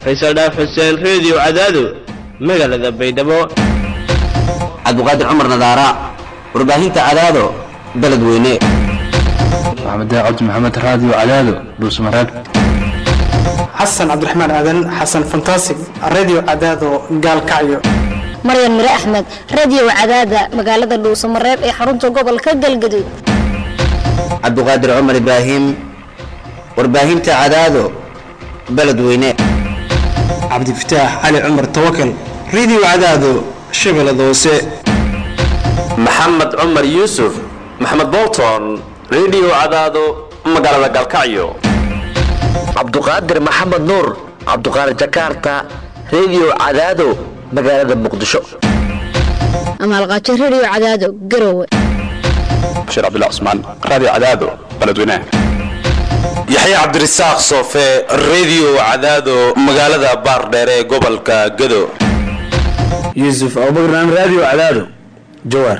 faysal dhaaf xuseen reediyo cadaado magaalada baydhabo cabdiqaadir cumar nadaara warbaahinta cadaado beledweyne maxamed cabdi maxamed raadiyo cadaado dhuusmareeb xasan cabdiraxmaan aadan xasan fantasig radio cadaado gaalkacyo maryan mire axmed radio cadaada magaalada dhuusamareeb ee xarunta gobolka galgaduud cabdiqaadir cumar ibraahim warbaahinta cadaado beledweyne cabdifataax cali cumar tawakal radio cadaado shabeellada hoose maxamed cumar yuusuf maxamed bolton radio cadaado magaalada galkacyo cabduqaadir maxamed nuur cabduqaadir jakarta radio cadaado magaalada muqdisho amaalqaajo radio cadaado garowe bashiir cabdullah cusmaan radio cadaado beledweynaha yaxya cabdirasaaq soofe radio cadaado magaalada baardheer ee gobolka gado yuusuf abubakran radio cadaado jawaar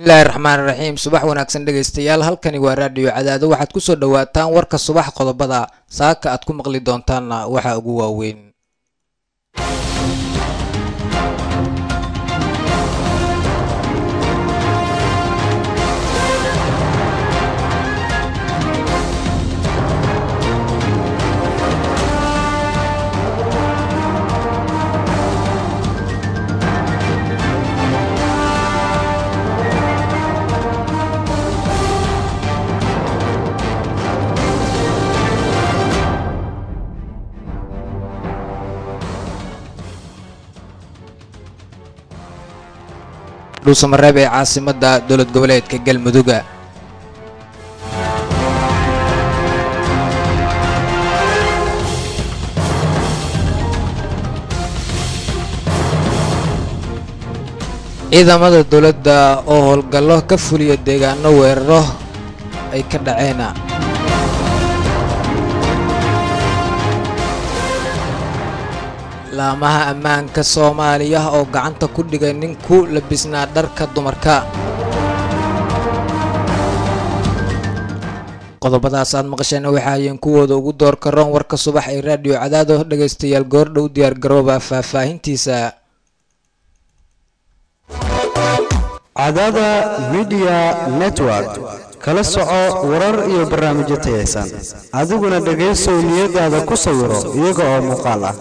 bismillahi raxmaan raxiim subax wanaagsan dhegaystayaal halkani waa raadhiyo cadaado waxaad kusoo dhawaataan warka subax qodobada saaka aad ku maqli doontaanna waxaa ugu waaweyn dhuusamareeb ee caasimada dowlad goboleedka galmuduga ciidamada dowladda oo howlgallo ka fuliya deegaano weeraro ay ka dhaceen laamaha ammaanka soomaaliya oo gacanta ku dhigay nin ku labisnaa dharka dumarka qodobadaas aad maqasheen waxaayeen kuwooda ugu door karoon warka subax ee raadiyo cadaado dhegaystayaal goordhow diyaar garooba faahfaahintiisa cadaada midiya network kala soco warar iyo barnaamijyo tayaysan adiguna dhegaysow niyadaada ku sawiro iyaga oo muuqaal ah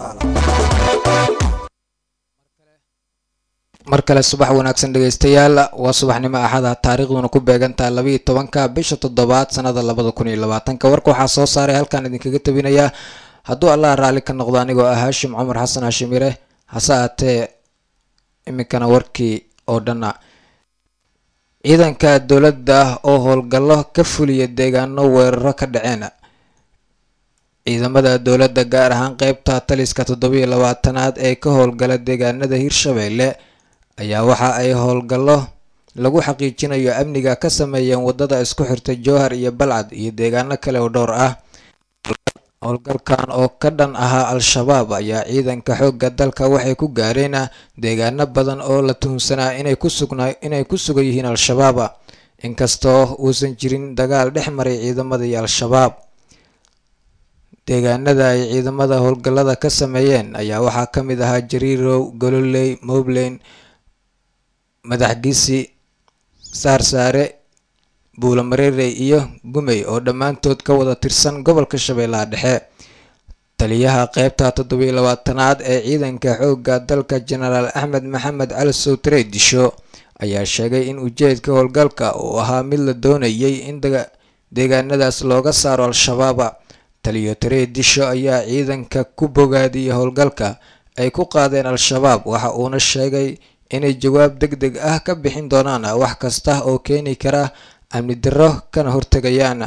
mar kale subax wanaagsan dhegaystayaal waa subaxnimo axada taariikhduna ku beegantaha labaiyo tobanka bisha toddobaad sanada labada kun iyo labaatanka warka waxaa soo saaray halkaan idinkaga tabinayaa hadduu allah raalli ka noqdo anigoo ah haashim cumar xasan haashimire hase aatee iminkana warkii oo dhanna ciidanka dowladda oo howlgallo ka fuliya deegaano weeraro ka dhaceen ciidamada dowladda gaar ahaan qeybta taliska toddobiyo labaatanaad ee ka howlgala deegaanada hirshabeelle ayaa waxa ay howlgallo lagu xaqiijinayo amniga ka sameeyeen wadada isku xirta jowhar iyo balcad iyo deegaano kale oo dhowr ah howlgalkan oo ka dhan ahaa al-shabaab ayaa ciidanka xoogga dalka waxay ku gaareen deegaano badan oo la tuhunsanaa inay ku sugnaa inay ku sugan yihiin al-shabaab inkastoo uusan jirin dagaal dhex maray ciidamada iyo al-shabaab deegaanada ay ciidamada howlgallada ka sameeyeen ayaa waxaa ka mid ahaa jariirow gololey mobleyn madaxgisi saarsaare buulamareerey iyo gumey oo dhammaantood ka wada tirsan gobolka shabeellaha dhexe taliyaha qeybta toddobiyo labaatanaad ee ciidanka xoogga dalka jenaraal axmed maxamed cali sowtare disho ayaa sheegay in ujeedka howlgalka uu ahaa mid la doonayay in deegaanadaas looga saaro al-shabaaba taliyo taree disho ayaa ciidanka ku bogaadiyay howlgalka ay ku qaadeen al-shabaab waxa uuna sheegay inay jawaab deg deg ah ka bixin doonaan wax kasta oo keeni kara amni darro kana hortegayaan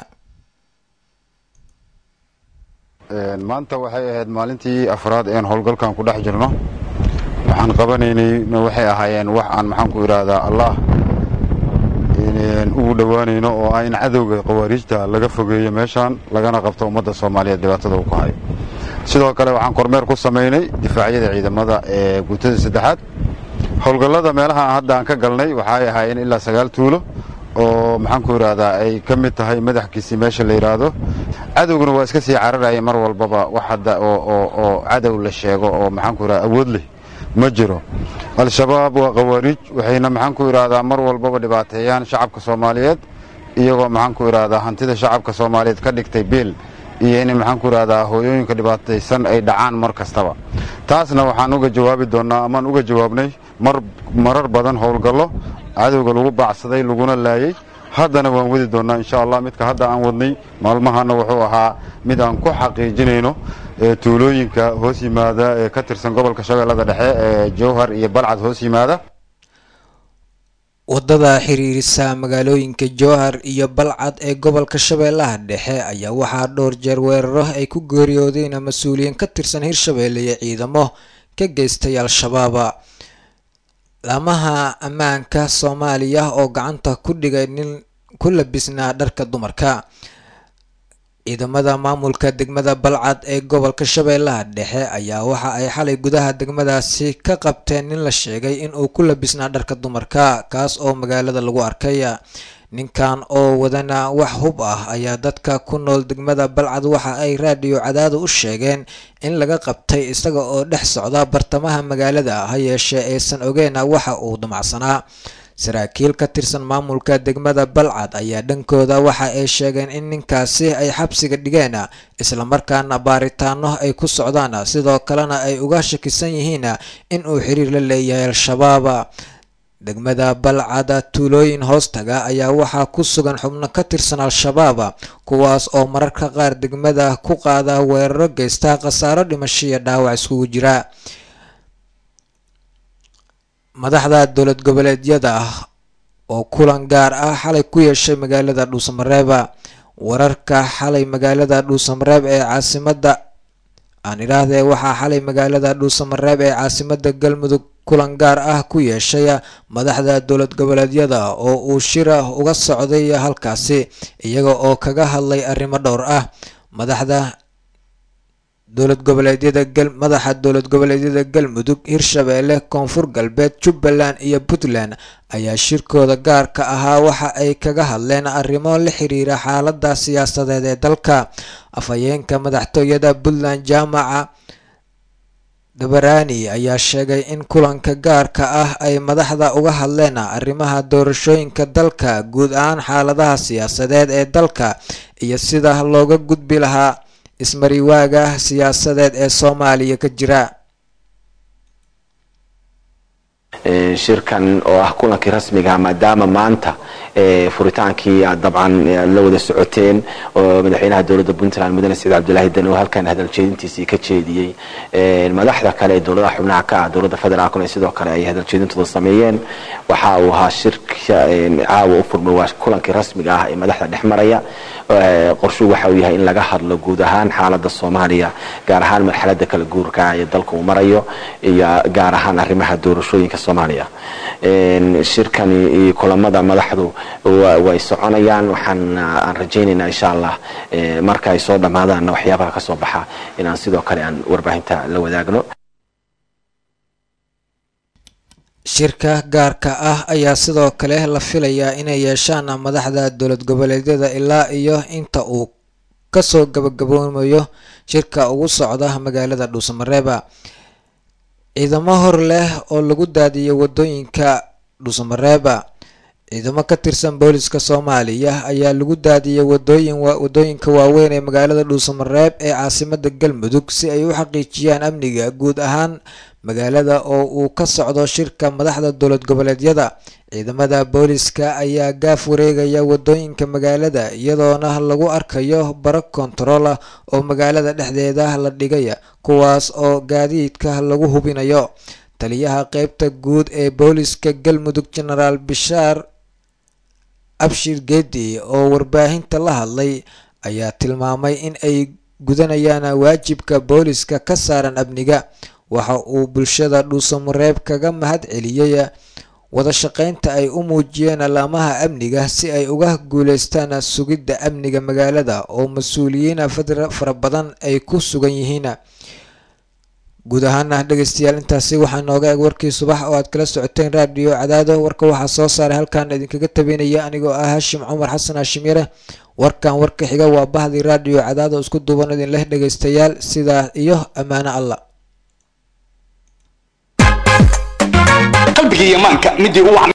maanta waxay ahayd maalintii afraad een howlgalkan ku dhex jirno waxaan qabanaynay waxay ahaayeen wax aan maxaanku idhaahdaa allah ugu dhowaanayno oo ah in cadowga khawaariijta laga fogeeyo meeshaan lagana qabto ummadda soomaaliyeed dhibaatada uu ku hayo sidoo kale waxaan kormeer ku samaynay difaacyada ciidamada ee guutada saddexaad howlgallada meelaha hadda aan ka galnay waxay ahaayeen ilaa sagaal tuulo oo maxaanku idhaahdaa ay ka mid tahay madaxkiisii meesha la yidhaahdo cadowguna waa iska sii cararaya mar walbaba wax hadda oo cadow la sheego oo maxaanku idhahda awood leh ma jiro al-shabaab waa khawaariij waxayna maxaanku idhaahdaa mar walbaba dhibaateeyaan shacabka soomaaliyeed iyagoo maxaanku idhaahdaa hantida shacabka soomaaliyeed ka dhigtay biil iyo in maxaanku idhaahdaa hooyooyinka dhibaataysan ay dhacaan mar kastaba taasna waxaan uga jawaabi doonnaa amaan uga jawaabnay marar badan howlgallo cadowga lagu baacsaday laguna laayey haddana waan wadi doonnaa insha allah midka hadda aan wadnay maalmahana wuxuu ahaa mid aan ku xaqiijinayno tuulooyinka hoos yimaada ee ka tirsan gobolka shabeellada dhexe ee jowhar iyo balcad hoos yimaada wadada xiriirisa magaalooyinka jowhar iyo balcad ee gobolka shabeellaha dhexe ayaa waxaa dhowr jeer weeraro ay ku geeriyoodeen mas-uuliyiin ka tirsan hirshabeelle iyo ciidamo ka geystay al-shabaaba laamaha ammaanka soomaaliya oo gacanta ku dhigay nin ku labisnaa dharka dumarka ciidamada maamulka degmada balcad ee gobolka shabeellaha dhexe ayaa waxa ay xalay gudaha degmadaasi ka qabteen nin la sheegay in uu ku labisnaa dharka dumarka kaas oo magaalada lagu arkay ninkan oo wadana wax hub ah ayaa dadka ku nool degmada balcad waxa ay raadiyo cadaada u sheegeen in laga qabtay isaga oo dhex socda bartamaha magaalada ha yeeshee aysan ogeena waxa uu damacsanaa saraakiil ka tirsan maamulka degmada balcad ayaa dhankooda waxa ay sheegeen in ninkaasi ay xabsiga dhigeen islamarkaana baaritaano ay ku socdaan sidoo kalena ay uga shakisan yihiin in uu xiriir la leeyahay al-shabaab degmada balcada tuulooyin hoostaga ayaa waxaa ku sugan xubno ka tirsan al-shabaab kuwaas oo mararka qaar degmada ku qaada weeraro geysta khasaaro dhimasho iyo dhaawac iskugu jira madaxda dowlad goboleedyada oo kulan gaar ah xalay ku yeeshay magaalada dhuusamareeba wararka xalay magaalada dhuusamareeb ee caasimada aan idhaahdee waxaa xalay magaalada dhuusamareeb ee caasimada galmudug kulan gaar ah ku yeeshay madaxda dowlad goboleedyada oo uu shira uga socday halkaasi iyaga oo kaga hadlay arrimo dhowr ah madaxda dowlad goboleedyada madaxa dowlad goboleedyada galmudug hirshabeelle koonfur galbeed jubbaland iyo puntland ayaa shirkooda gaarka ahaa waxa ay kaga hadleen arrimo la xiriira xaalada siyaasadeed ee dalka afhayeenka madaxtooyada puntland jaamaca dabarani ayaa sheegay in kulanka gaarka ah ay madaxda uga hadleen arrimaha doorashooyinka dalka guud ahaan xaaladaha siyaasadeed ee dalka iyo sida looga gudbi lahaa ismariwaaga siyaasadeed ee soomaaliya ka jira shirkan oo ah kulankii rasmiga maadaama maanta furitaankii dabcan la wada socoteen oo madaxweynaha dowladda puntland mudane saciid cabdilaahi dan oo halkan hadaljeedintiisii ka jeediyey madaxda kale ee dowladaha xubnaha ka ah dowladda federaalkuna sidoo kale ay hadaljeedintooda sameeyeen waxa uu ahaa shirka caawa u furmay waa kulankii rasmiga ah ee madaxda dhex maraya qorshuhu waxa uu yahay in laga hadlo guud ahaan xaalada soomaaliya gaar ahaan marxalada kala guurka ee dalka uu marayo iyo gaar ahaan arrimaha doorashooyinka soomaaliya shirkani iyo kulamada madaxdu way soconayaan waxaan aan rajaynaynaa insha allah marka ay soo dhammaadaanna waxyaabaha kasoo baxa inaan sidoo kale aan warbaahinta la wadaagno shirka gaarka ah ayaa sidoo kale la filayaa inay yeeshaan madaxda dowlad goboleedyada ilaa iyo inta uu kasoo gabagaboomayo shirka ugu socda magaalada dhuusamareeba ciidamo hor leh oo lagu daadiyay wadooyinka dhuusamareeba ciidamo ka tirsan booliska soomaaliya ayaa lagu daadiyay wadooyin wadooyinka waaweyn ee magaalada dhuusamareeb ee caasimada galmudug si ay u xaqiijiyaan amniga guud ahaan magaalada oo uu ka socdo shirka madaxda dowlad goboleedyada ciidamada booliska ayaa gaaf wareegaya wadooyinka magaalada iyadoona lagu arkayo baro kontarool ah oo magaalada dhexdeeda la dhigaya kuwaas oo gaadiidka lagu hubinayo taliyaha qeybta guud ee booliska galmudug genaraal bishaar abshir geedi oo warbaahinta la hadlay ayaa tilmaamay in ay gudanayaan waajibka booliska ka saaran amniga waxa uu bulshada dhuusamareeb kaga mahad celiyey wada shaqeynta ay u muujiyeen alaamaha amniga si ay uga guuleystaan sugidda amniga magaalada oo mas-uuliyiin fara badan ay ku sugan yihiin guud ahaana dhegeystayaal intaasi waxaa nooga eg warkii subax oo aad kala socoteen raadiyo cadaado warka waxaa soo saaray halkaan idinkaga tabinaya anigoo ah hashim cumar xasan hashim yare warkan warka xiga waa bahdii raadiyo cadaado isku duuban idin leh dhegeystayaal sidaa iyo ammaano allah qalbiga iyo maanka midii u